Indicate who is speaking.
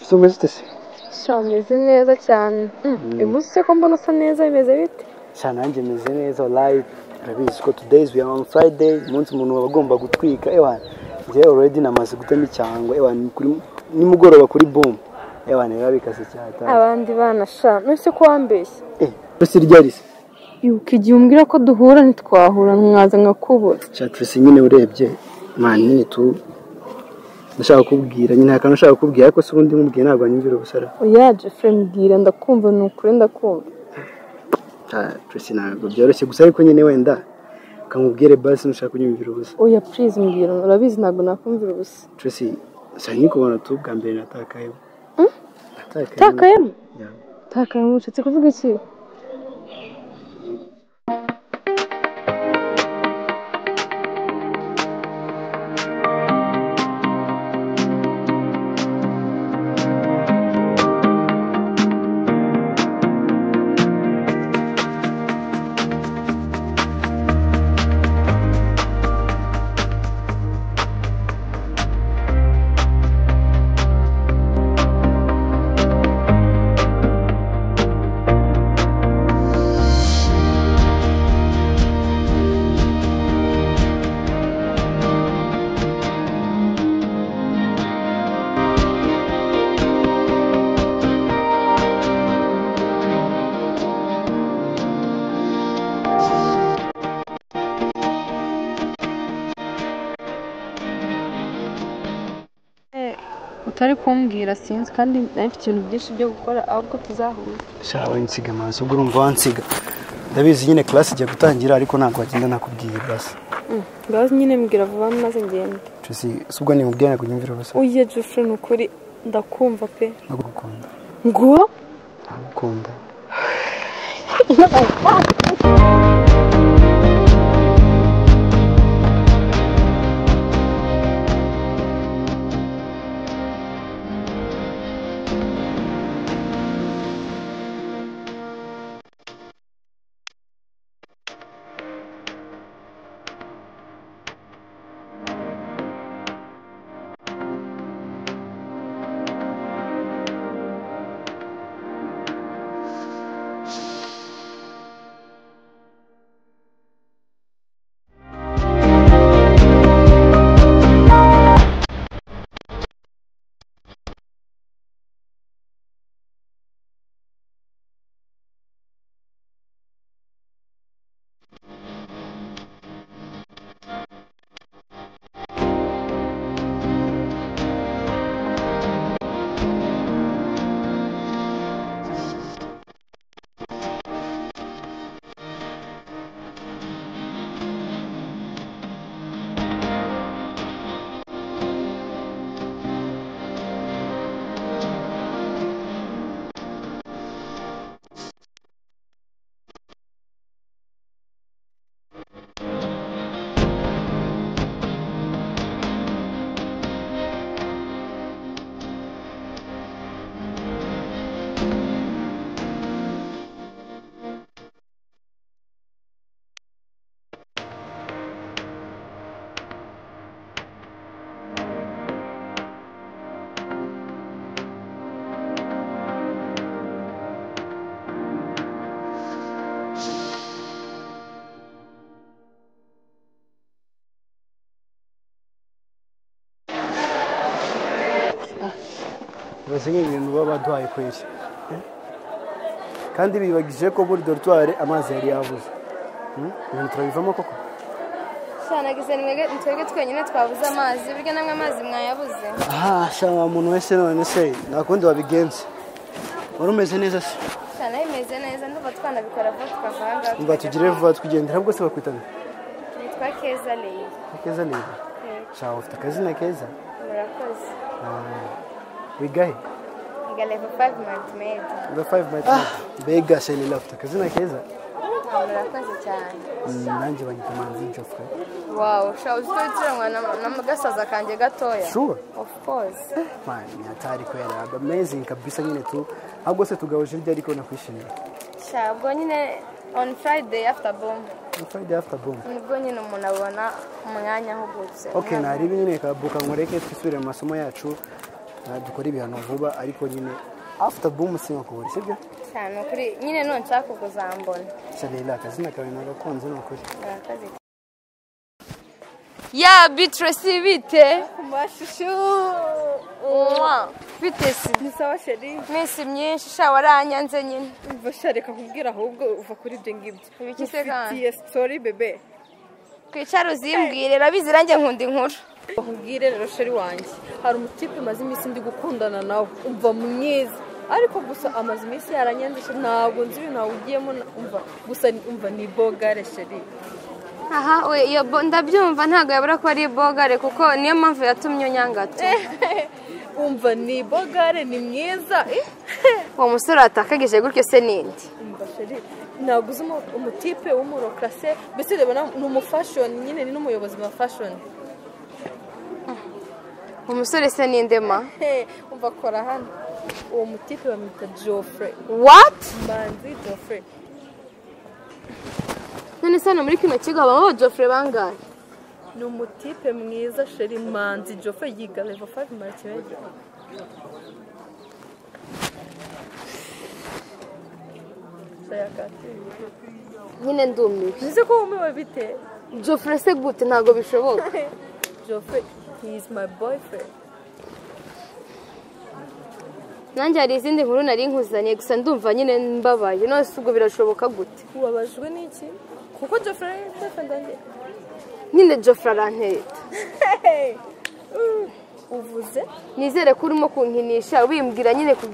Speaker 1: ese umeze ute se
Speaker 2: sha meze neza cyane Mm, uyu munsi se ko mbona usa neza bimeze bite
Speaker 1: sha nanjye meze neza wallahi urabizi ko today we are on friday umunsi umuntu aba agomba gutwika ewan njyewe already namaze gutema icyango ewan ni kuri- nimugoroba kuri boom ewan biba bikase cyatari
Speaker 2: abandi bana sha none ko wambeshye
Speaker 1: eh ese ryari se
Speaker 2: yuko igihe umbwira ko duhura ntitwahura nkaza nkakubura
Speaker 1: cya Tracy nyine urebye mani nyine tu ndashaka kukubwira nyine hari akantu nshaka kukubwira ariko se ubundi nkubwiye ntabwo wanyumvira ubusara
Speaker 2: oya jefure mbwira ndakumva ni ukuri ndakumva
Speaker 1: Ah, Tracy ntabwo byoroshye gusa ariko nyine wenda ukamubwire basi nushaka kunyumvira ubusa
Speaker 2: oya purize mbwira urabizi ntabwo nakumvira ubusa
Speaker 1: Tracy sa nkikubona tu bwa mbere natakayeho natakayeho
Speaker 2: takayemo
Speaker 1: Yeah.
Speaker 2: takayemo ushatse kuvuga iki utari kumbwira sinzi kandi nari mfite ibintu byinshi byo gukora ahubwo tuzahura
Speaker 1: shawe nsiga amazi ubwo urumva wansiga ndabizi nyine class igiye gutangira ariko ntabwo wagenda nakubwiye basi
Speaker 2: ngaho nyine mbwira vuba maze ngende
Speaker 1: Tracy si ubwo nimubwiye ntabwo unyumvira ubusa
Speaker 2: uye jefure ni ukuri ndakumva pe
Speaker 1: nagukunda
Speaker 2: ngo
Speaker 1: nagukunda bibaze nk'ibintu baba baduhaye kweri Eh? kandi bibagije ko muri dorutwari amazi yari yabuze Hmm? ibintu turabivamo koko
Speaker 3: shanagize ni twebwe twenyine twabuze amazi burya namwe amazi mwayabuze
Speaker 1: aha shama umuntu wese none se nta kundi wabigenze wari umeze neza se
Speaker 3: shana bimeze neza ndumva twanabikora vuba tukava aha ngaha
Speaker 1: mba tugire vuba tugendera bwose bakwitana
Speaker 3: nitwa keza leyi
Speaker 1: keza neza shama ufite akazina keza
Speaker 3: murakoze
Speaker 1: wigahe
Speaker 3: ngalevo fayive mantimedi
Speaker 1: uba fayive mayiti mbega shelila ufite akazina keza
Speaker 3: murakoze cyane
Speaker 1: Hmm, nanjye banyita manzi jofure
Speaker 3: wawu shawu uzi ko witiranywa na- na gasaza kanjye gatoya
Speaker 1: sure
Speaker 3: of course
Speaker 1: man ni hatari kwera aba amazing kabisa nyine tu ahubwo se tugahoje iryo ariko nakwishimira
Speaker 3: sha ubwo nyine on friday after boom
Speaker 1: ni friday after boom
Speaker 3: nibwo nyine umuntu abona umwanya ahugutse
Speaker 1: ok narebe nyine kabuka ngo reke twisubire mu masomo yacu Ah, dukore ibintu vuba ariko nyine after boom sinkakubura sibyo
Speaker 3: cyane ukuri nyine nunshaka ubwo uzambona
Speaker 1: cyarera akazina kawe nagakunze ni ukuri
Speaker 3: Murakoze.
Speaker 4: ya bitresi bite
Speaker 3: Mwah.
Speaker 4: bite si
Speaker 2: ni sawa sheri
Speaker 3: minsi myinshi sha waranyanze nyine
Speaker 2: mva sha reka kubwira ahubwo uva kuri ibyo ngibyo
Speaker 3: Ibiki se kandi?
Speaker 2: ufitiye sitori bebe
Speaker 3: twicare uzimbwire rabizi nanjye nkunda inkuru
Speaker 2: bakubwire rero sheri wanjye hari umutipe umaze iminsi ndi gukundana nawe umva mwiza ariko gusa amaze iminsi yaranyanze sheri ntabwo nzi ibintu nawugiyemo na- umva gusa ni- umva ni bogare sheri
Speaker 3: aha we iyo bo- ndabyumva ntabwo yabura ko ari bogare kuko niyo mpamvu yatumye unyangata
Speaker 2: umva ni bogare ni mwiza eh.
Speaker 3: uwo musore watakagije gutyo se nindi
Speaker 2: umva sheri ntabwo uzi umu- umutipe w'umurokarase mbese reba na- ni umufashoni nyine ni n'umuyobozi wa fashoni
Speaker 3: uwo musore se ninde ma
Speaker 2: Hey, umva kora hano uwo mutipe bamwita geoffrey
Speaker 3: wati
Speaker 2: manzi geoffrey
Speaker 3: none se hano muri kino kigo habamo aba jofure bangahe
Speaker 2: ni umutipe mwiza sheri manzi geoffrey yiga level 5 marakibega
Speaker 3: nyine ndumiwe
Speaker 2: bize ko wumiwe bite
Speaker 3: jofure se gute ntabwo bishoboka
Speaker 2: geoffrey he is my boyfriend
Speaker 3: nanjye hari izindi nkuru nari nkuzaniye gusa ndumva nyine mbabaye none se ubwo birashoboka gute
Speaker 2: wabajwe n'iki kuko geoffrey boyfriend wanjye
Speaker 3: nyine jofure arantereta
Speaker 2: uvuze
Speaker 3: nizere ko urimo kunkinisha wimbwira nyine ku